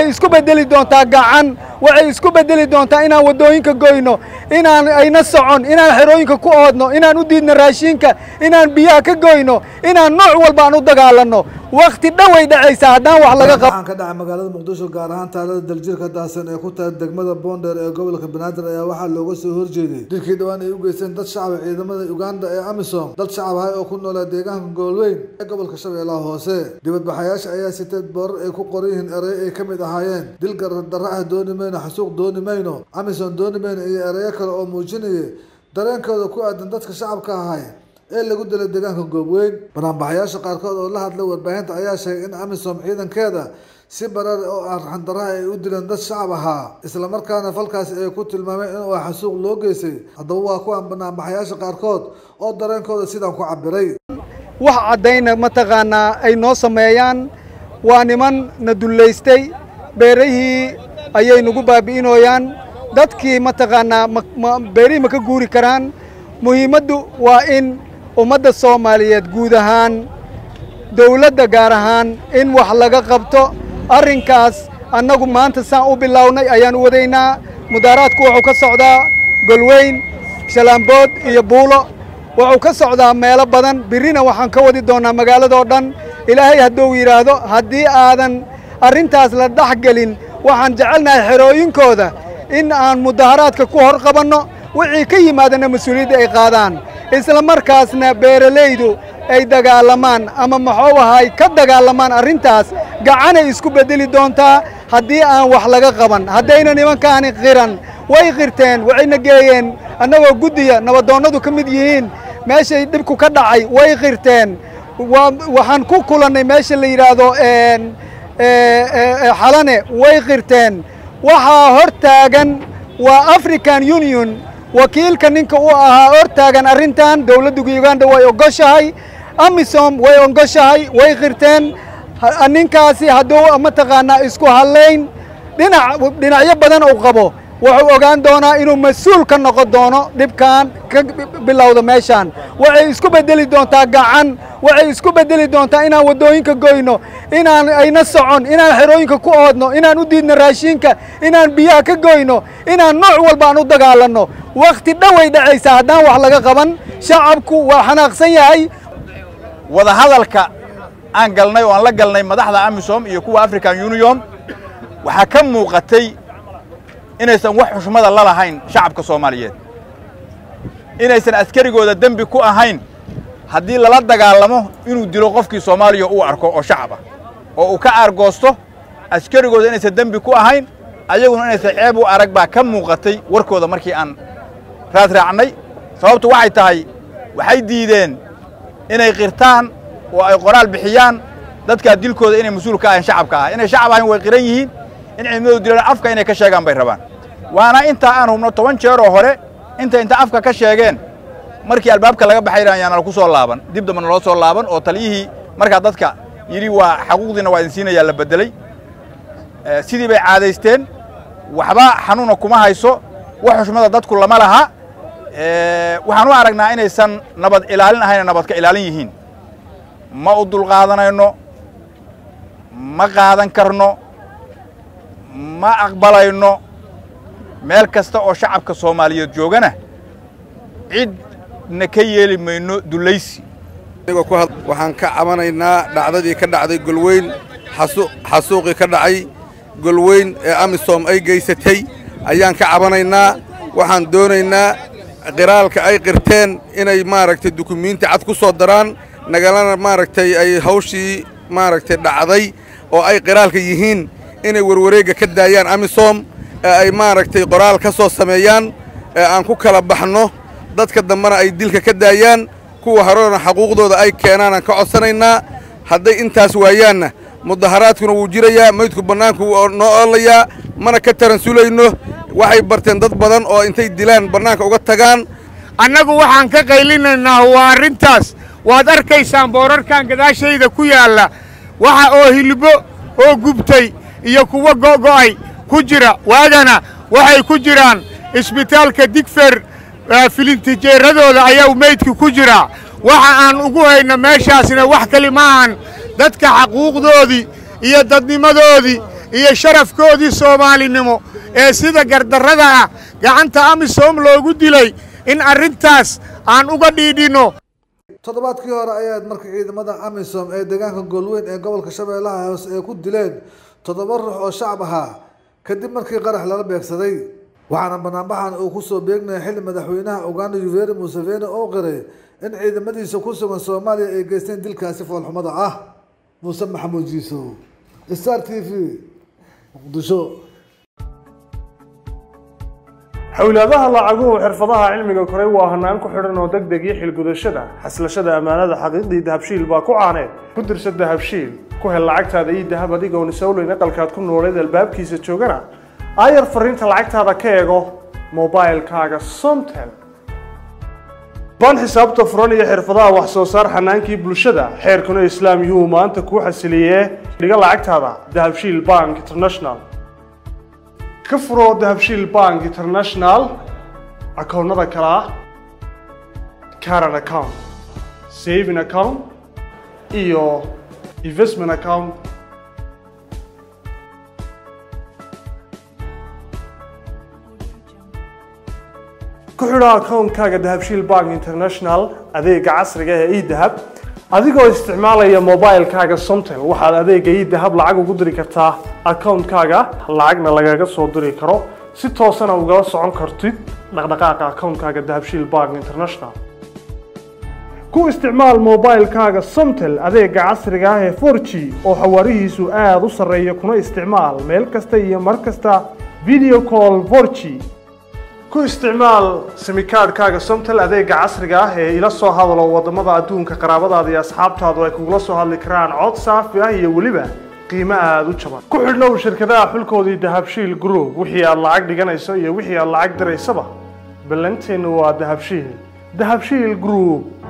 waxay isku beddeli doontaa gacan waxay isku beddeli doontaa inaan waddooyinka goyno inaan ayna socon inaan xerooyinka ku oodno inaan u diidno raashinka inaan biyaha ka goyno inaan nooc walba aan u dagaalanno wakhti dhoway dhacaysaa haddaan wax laga qabo waxaan ka dhacay magaalada muqdisho gaar ahaan taalada daljirka daahsan ee ku tahay degmada boondheer ee gobolka banaadir ayaa waxaa looga soo horjeeday dilkii dhowaan ay u geysteen dad shacaba ciidamada uganda ee amisom dad shacab ahay oo ku noolaa deegaanka goolweyn ee gobolka shabeellaha hoose dibadbaxayaasha ayaa sitay boorar ay ku qoran yihiin erey ay ka mid ahaayeen dil gardarra ah dooni mayno xasuuq dooni mayno amisom dooni mayno iyo ereyo kale oo muujinaya dareenkooda ku aadan dadka shacabka ahay ee lagu dilay deegaanka goobweyn banaanbaxayaasha qaarkood oo la hadlay warbaahinta ayaa sheegay in amisom ciidankeeda si barar oo aan raxandaraha ay u dileen dad shacab ahaa islamarkaana falkaasi ay ku tilmaameen inuu xasuuq loo geystay haddaba waa kuwan banaanbaxayaasha qaarkood oo dareenkooda sidaan ku cabiray wax caddayna mataqaanaa ay noo sameeyaan waa niman na dullaystay beerahii ayay nagu baabi'inooyaan dadkii mataqaanaa beerihii ma ka guuri karaan muhiimaddu waa in ummadda soomaaliyeed guud ahaan dawladda gaar ahaan in wax laga qabto arrinkaas annagu maanta saan u bilownay ayaan u wadaynaa mudaaraadku wuxuu ka socdaa golweyn shalaambood iyo buulo wuxuu ka socdaa meelo badan birrina waxaan ka wadi doonnaa magaaladoo dhan ilaahay hadduu yidhaahdo haddii aadan arrintaas la dhex gelin waxaan jecelnahay xerooyinkooda in aan mudaharaadka ku hor qabanno wixii ka yimaadana mas-uuliyadda ay qaadaan isla markaasna beeralaydu ay dagaalamaan ama maxuu ahay ka dagaalamaan arrintaas gacanay isku beddeli doontaa haddii aan wax laga qaban haddayna nimankaani qiran way qirteen waxayna geeyeen annagoo guddiya nabadoonnadu ka mid yihiin meeshay dhibku ka dhacay way qirteen waxaan ku kulannay meesha la yidhaahdo xalane way qirteen waxaa hor taagan waa african union wakiilka ninka u ahaa hor taagan arrintan dawladda uganda way ogoshahay amisom way ogoshahay way qirteen ninkaasi hadduu mataqaanaa isku hadlayn dhinac dhinacyo badan uu qabo wuxuu ogaan doonaa inuu mas-uul ka noqon doono dhibkan ka bilowda meeshaan waxay isku beddeli doontaa gacan waxay isku beddeli doontaa inaan waddooyinka goyno inaan ayna socon inaan xerooyinka ku oodno inaan u diidno raashinka inaan biyaha ka goyno inaan nooc walba aan u dagaalanno wakhti dhoway dhacaysaa haddaan wax laga qaban shacabku waa xanaaqsan yahay wadahadalka aan galnay oo aan la galnay madaxda amisom iyo kuwa african union waxaa ka muuqatay inaysan wax xushmada la lahayn shacabka soomaaliyeed inaysan askarigooda dembi ku ahayn haddii lala dagaalamo inuu dilo qofkii soomaaliya uu arko oo shacab ah oo uu ka aargoosto askarigooda inaysan dembi ku ahayn ayaguna inaysan ceeb u arag baa ka muuqatay warkooda markii aan raad raacnay sababtu waxay tahay waxay diideen inay qirtaan oo ay qoraal bixiyaan dadkaa dilkooda inay mas-uul ka ahayn shacabka ah inay shacab ahayn way qiran yihiin in ciidamadu dilaan afka inay ka sheegaan bay rabaan waana intaa aan hubno toban jeer oo hore inta inta afka ka sheegeen markii albaabka laga baxayna ayaana laku soo laaban dib damba naloo soo laaban oo taliyihii markaa dadka yidhi waa xaquuqdiina waa idin siinayaa la beddeley sidii bay caadaysteen waxba xanuuna kuma hayso wax xushmada dadku lama laha waxaan u aragnaa inaysan nabad ilaalin ahayna nabadka ilaalin yihiin ma u dulqaadanayno ma qaadan karno ma aqbalayno meel kasta oo shacabka soomaaliyeed joogana cidna ka yeeli mayno dulaysi waxaan ka cabanaynaa dhacdadii ka dhacday golweyn xasuuqii ka dhacay golweyn ee amisom ay geysatay ayaan ka cabanaynaa waxaan doonaynaa qiraalka ay qirteen inay maaragtay dukumiinti cad ku soo daraan nagalana maaragtay ay hawshii maaragtay dhacday oo ay qiraalka yihiin inay warwareegga ka daayaan amisom ee ay maaragtay qoraal ka soo sameeyaan ee aan ku kala baxno dadka dambena ay dilka ka daayaan kuwa horena xaquuqdooda ay keenaan aan ka codsanaynaa hadday intaas waayaanna mudaharaadkuna wuu jirayaa maydku bannaanku wuu noo oolayaa mana ka taransulayno waxay barteen dad badan oo intay dilaan bannaanka uga tagaan annagu waxaan ka qaylinaynaa waa arrintaas waad arkaysaan boorarkan gadaashayda ku yaalla waxa oo hilbo oo gubtay iyo kuwa go'go'ay ku jira waagana waxay ku jiraan isbitaalka digfer filintijeeradooda ayaa meydka ku jira waxa aan ugu hayno meeshaasna wax kali maahan dadka xaquuqdoodii iyo dadnimadoodii iyo sharafkoodii soomaalinimo ee sida gardarrada ah gacanta amisom loogu dilay in arrintaas aan uga dhiidhinno toddobaadkii hore ayaad markii ciidamada amisom ee deegaanka goolweyn ee gobolka shabeellaha hoose ay ku dileen toddoba ruux oo shacab ahaa kadib markii qarax lala beegsaday waxaana banaanbaxan uu kusoo beegnaya xilli madaxweynaha uganda yuveri museveni oo qiray in ciidamadiisa ku sugan soomaaliya ay geysteen dilkaasi foolxumada ah muuse maxamuud jiisow star t v muqdisho xowlaadaha lacaguhu xirfadaha cilmiga koray waa hanaan ku xidhan oo deg deg iyo xilgudashada xaslashada ammaanada xaqiiqdii dahabshiil baa ku caaneed ku dirsa dahabshiil ku hel lacagtaada iyo dahab adigoon isowleyn aqalkaad ku nooleed albaabkiisa joogana aayar fariinta lacagtaada ka eego mobilkaaga somtel baan xisaabta furan iyo xirfadaha wax soo saar xanaankii bulshada xeerkuna islaam yuhuu maanta kuu xasiliyee dhiga lacagtaada dahabshiil bank international ka furo dahabshiil bank international akoonnada kale ah caran account saving account iyo investment account ku xidho akoonkaaga dahabshiil bank international adeega casriga ee edahab adigoo isticmaalaya mobilkaaga somtel waxaad adeega edahab lacag ugu diri kartaa akoonkaaga lacagna lagaga soo diri karo si toosana ugala socon kartid dhaqdhaqaaqa akoonkaaga dahabshiil bank international ku isticmaal mobilkaaga somtel adeega casriga ah ee 4g oo xawaarihiisu aada u sarreeya kuna isticmaal meel kasta iyo mar kasta video call 4g ku isticmaal simikaadhkaaga somtel adeega casriga ah ee ila soo hadalo wadamada adduunka qaraabadaada iyo asxaabtaadu ay kugula soo hadli karaan cod saafi ah iyo weliba qiimo aada u jaban ku xidhnow shirkadaha xulkoodii dahabshiil group wixii aad lacag dhiganayso iyo wixii aad lacag diraysaba ballanteennu waa dahabshiil dahabshiil group